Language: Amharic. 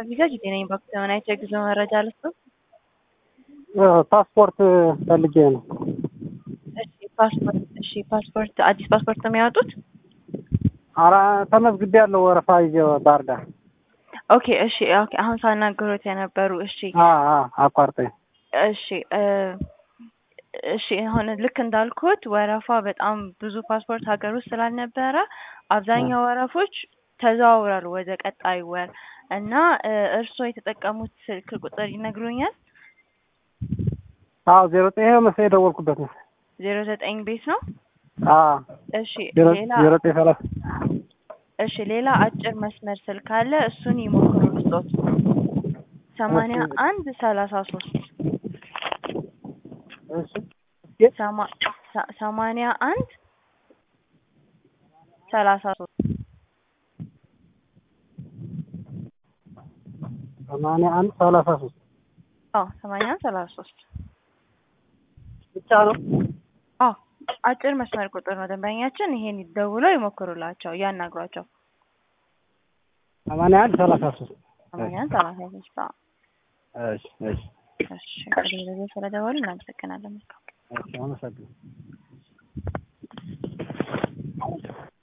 ቪዛ ጊዜ ነኝ በዘመናዊ የጉዞ መረጃ ልስጥ። ፓስፖርት ፈልጌ ነው። እሺ ፓስፖርት እሺ ፓስፖርት አዲስ ፓስፖርት ነው የሚያወጡት? ኧረ ተመዝግቤያለሁ ወረፋ ይዤ ባህር ዳር። ኦኬ እሺ ኦኬ አሁን ሳናገሩት የነበሩ እሺ አ አ አቋርጠኝ። እሺ እ እሺ አሁን ልክ እንዳልኩት ወረፋ በጣም ብዙ ፓስፖርት ሀገር ውስጥ ስላልነበረ አብዛኛው ወረፎች ተዘዋውራሉ ወደ ቀጣይ ወር እና እ እርስዎ የተጠቀሙት ስልክ ቁጥር ይነግሩኛል? አዎ ዜሮ ዘጠኝ ይኸው መሰለኝ የደወልኩበት ነው። ዜሮ ዘጠኝ ቤት ነው? አዎ እሺ ዜሮ ሌላ ዜሮ ዘጠኝ ሰላሳ እሺ ሌላ አጭር መስመር ስልክ አለ እሱን ይሞክሩ ልስጦት። ሰማንያ አንድ ሰላሳ ሶስት እሺ ሰማ- ሰ- ሰማንያ አንድ ሰላሳ ሶስት ሰማንያ አንድ ሰላሳ ሶስት አዎ ሰማንያ አንድ ሰላሳ ሶስት ብቻ ነው። አዎ አጭር መስመር ቁጥር ነው ደንበኛችን ይሄን ደውለው ይሞክሩላቸው ያናግሯቸው ሰማንያ አንድ ሰላሳ ሶስት ሰማንያ አንድ ሰላሳ ሶስት አዎ እሺ እሺ እሺ እንግዲህ በዚህ ስለደወሉ እናመሰግናለን መልካም እሺ አመሰግናለሁ።